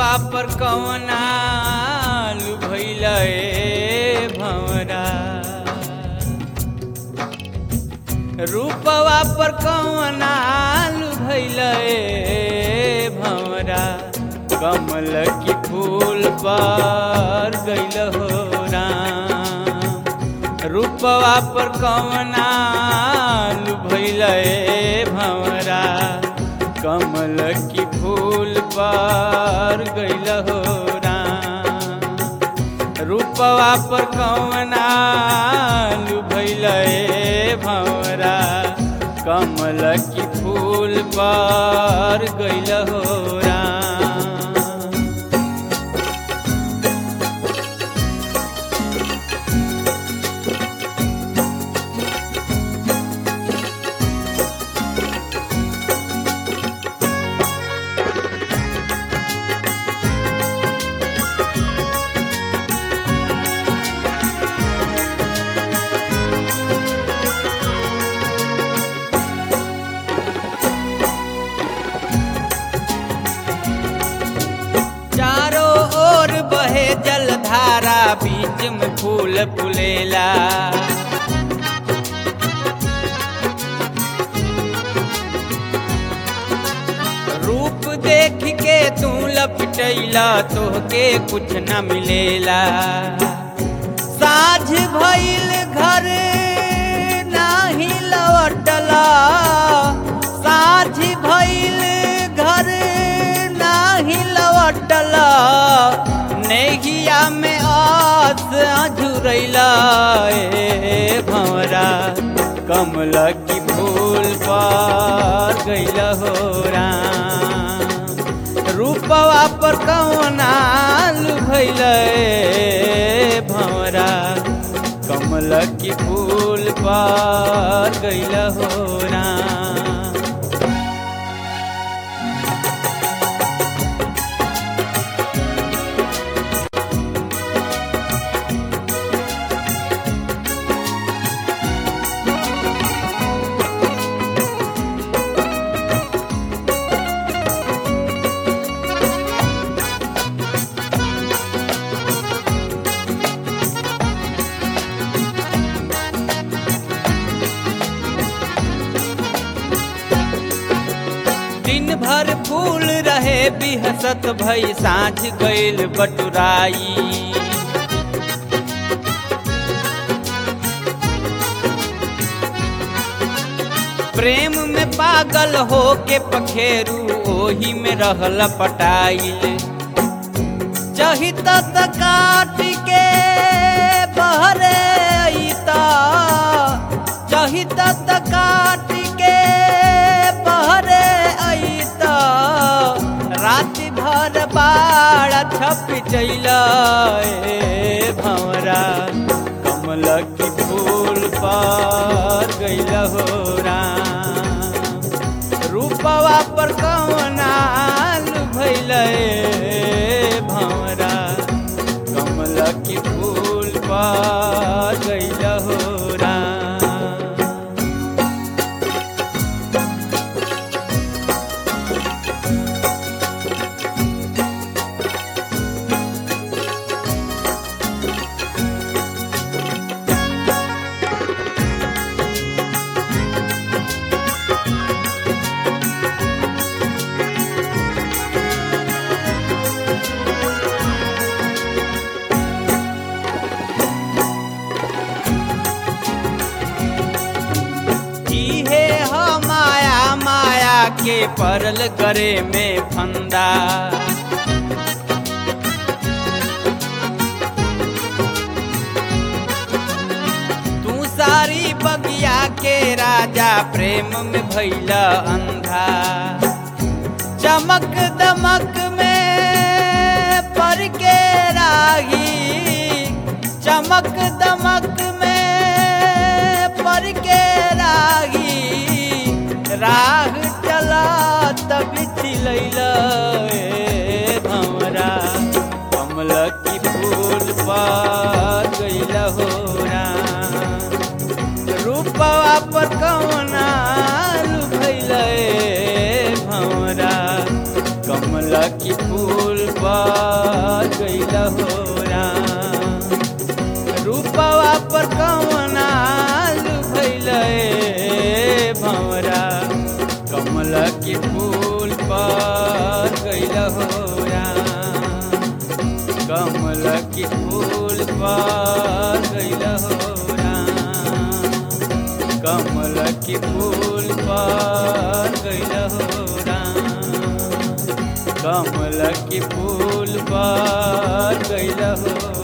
रूपवा पर कवना भैल भवरा रूपवा पर कवना भैल भवरा कमल की फूल पर गैल हो राम रूपवा पर कवना भैल भवरा कमल की फूल पर गैल हो राम रूपवा पर कवना भैल भवरा कमल की फूल पर गैल हो राम चारों ओर बहे जलधारा बीच में फूल फुलेला रूप देख के तू लपटैला तोहके कुछ न मिलेला साझ भइल घर नाही लौटला साझ भइल घर नाही लौटला नेहिया में आस अझुरैला ए भंवरा कमल की फूल पर गैल हो राम रूपवा पर कौना भैल भंवरा कमल की फूल पर गैल हो राम दिन भर फूल रहे बिहसत भई साँझ गईल बटुराई प्रेम में पागल हो के पखेरू ओही में रहल पटाइल चहित त काट के बहरे अइता चहित त काट के बहरे अइता रात भर बाड़ छप चैल भंवरा कमल की फूल पर गैल हो राम रूपवा पर कवना भैल भंवरा कमल की फूल पर गैल हो राम इहे ह माया माया के परल करे में फंदा तू सारी बगिया के राजा प्रेम में भैला अंधा चमक दमक में पर के राही चमक दमक में पर के राही राह चला तब चिलैला भंवरा कमल की फूल पर गैल हो राम रूपवा पर कौना भैल भंवरा कमल कमल की फूल पर गईल हो राम रूपवा पर कमना भैल भंवरा कमल की फूल पर गईल हो राम कमल की फूल पर गईल हो राम कमल की फूल पर गईल हो राम कमल की फूल पर गईल हो